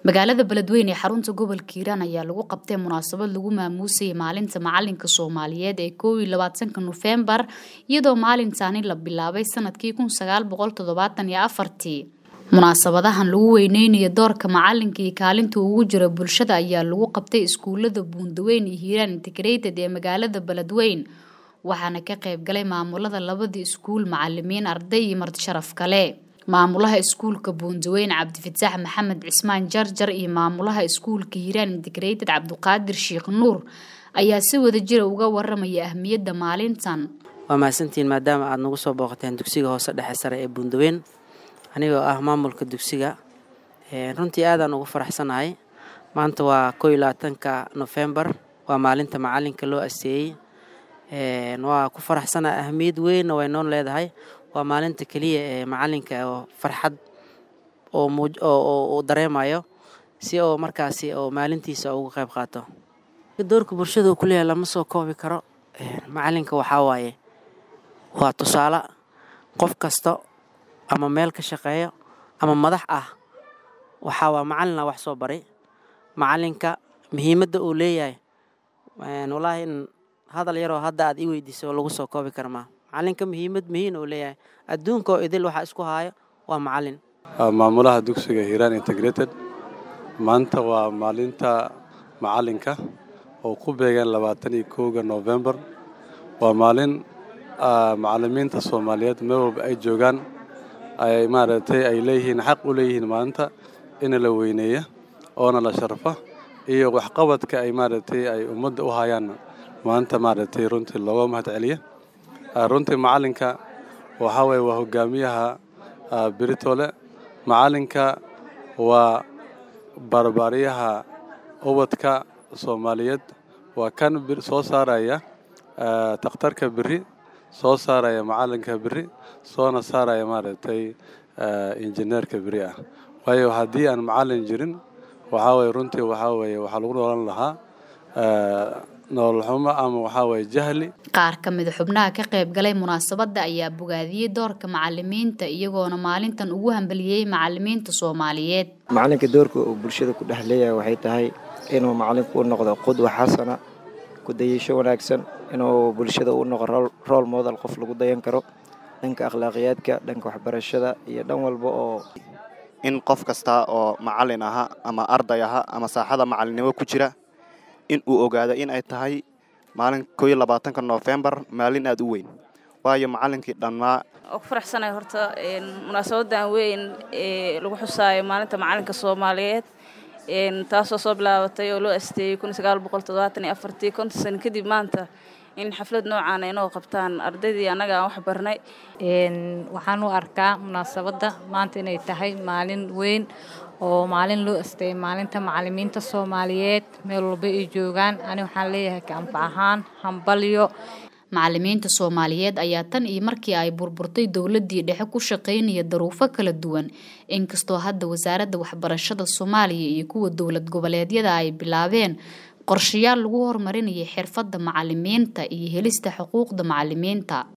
magaalada beledweyne ee xarunta gobolka hiiraan ayaa lagu qabtay munaasabad lagu maamuusayay maalinta macalinka soomaaliyeed ee koow iyo labaatanka nofembar iyadoo maalintaani la bilaabay sanadkii kun sagaal boqol toddobaatan iyo afartii munaasabadahan lagu weyneynayo doorka macalinka iyo kaalinta ugu jira bulshada ayaa lagu qabtay iskuulada buundaweyn iyo hiiraan integrated ee magaalada beledweyn waxaana ka qayb galay maamulada labadii iskuul macalimiin arday iyo marti sharaf kale maamulaha iskuulka buundaweyn cabdifataax maxamed cismaan jarjar iyo maamulaha iskuulka hiiraan integrated cabdiqaadir sheekh nuur ayaa si wada jira uga waramaya ahmiyadda maalintan waa mahadsantihiin maadaama aada nagu soo booqateen dugsiga hoose dhexe sare ee buundaweyn anigoo ah maamulka dugsiga runtii aadaan ugu faraxsanahay maanta waa koo iyo labaatanka nofembar waa maalinta macalinka loo aseeyey waa ku faraxsanahay ahmiyad weynna way noon leedahay waa maalinta keliya ee macalinka oo farxad oo dareemayo si oo markaasi oo maalintiisa uga qayb qaato doorka bulshada uu kuleeyahay lama soo koobi karo macalinka waxaa waaye waa tusaale qof kasta ama meel ka shaqeeyo ama madax ah waxaa waa macalina wax soo baray macalinka muhiimadda uu leeyahay wallaahi in hadal yaroo hadda aad i weydiisay oo lagu soo koobi kara maa macalinka muhiimad muhiin uu leeyahay adduunka oo idil waxaa isku haayo waa macalin maamulaha dugsiga hiiraan integrated maanta waa maalinta macalinka oo ku beegeen labaatan iyo kowga novembar waa maalin macalimiinta soomaaliyeed meel walba ay joogaan ay maaragtay ay leeyihiin xaq u leeyihiin maalinta in la weyneeya oona la sharfa iyo waxqabadka ay maaragtay ay ummadda u hayaan maanta maaragtay runtii looga mahad celiya runtii macalinka waxaa waye waa hogaamiyaha beritole macalinka waa barbaaryaha ubadka soomaaliyeed waa kan soo saaraya takhtarka beri soo saaraya macalinka beri soona saaraya maaragtay injineerka beri ah waayo haddii aan macalin jirin waxaa waye runtii waxaa weye waxaa lagu noolan lahaa nololxumo ama waxaa waye jahli qaar ka mida xubnaha ka qayb galay munaasabadda ayaa bogaadiyey doorka macalimiinta iyagoona maalintan ugu hambaliyey macalimiinta soomaaliyeed macalinka doorka uu bulshada ku dhex leeyahay waxay tahay inuu macalinku u noqdo qudwa xasana kudayasho wanaagsan inuu bulshada u noqo rool modal qof lagu dayan karo dhanka akhlaaqiyaadka dhanka waxbarashada iyo dhan walba oo in qof kasta oo macalin aha ama arday aha ama saaxada macalinimo ku jira in uu ogaado in ay tahay maalin koo iyo labaatanka noofembar maalin aada u weyn waayo macalinkii dhammaa oo ku faraxsanay horta munaasabadan weyn ee lagu xusaayo maalinta macalinka soomaaliyeed taasoo soo bilaabatay oo loo asteeyey kun sagaal boqol toddobaatan iyo afartii konton sano kadib maanta in xaflad noocaana inoo qabtaan ardaydii annaga aan wax barnay waxaan u arkaa munaasabadda maanta inay tahay maalin weyn oo maalin loo asteeyay maalinta macalimiinta soomaaliyeed meel walba ay joogaan ani waxaan leeyahay kaanfac ahaan hambalyo macalimiinta soomaaliyeed ayaa tan iyo markii ay burburtay dowladii dhexe ku shaqaynaya daruufo kala duwan inkastoo hadda wasaaradda waxbarashada soomaaliya iyo kuwa dowlad goboleedyada ay bilaabeen qorshayaal lagu horumarinayay xirfadda macalimiinta iyo helista xuquuqda macalimiinta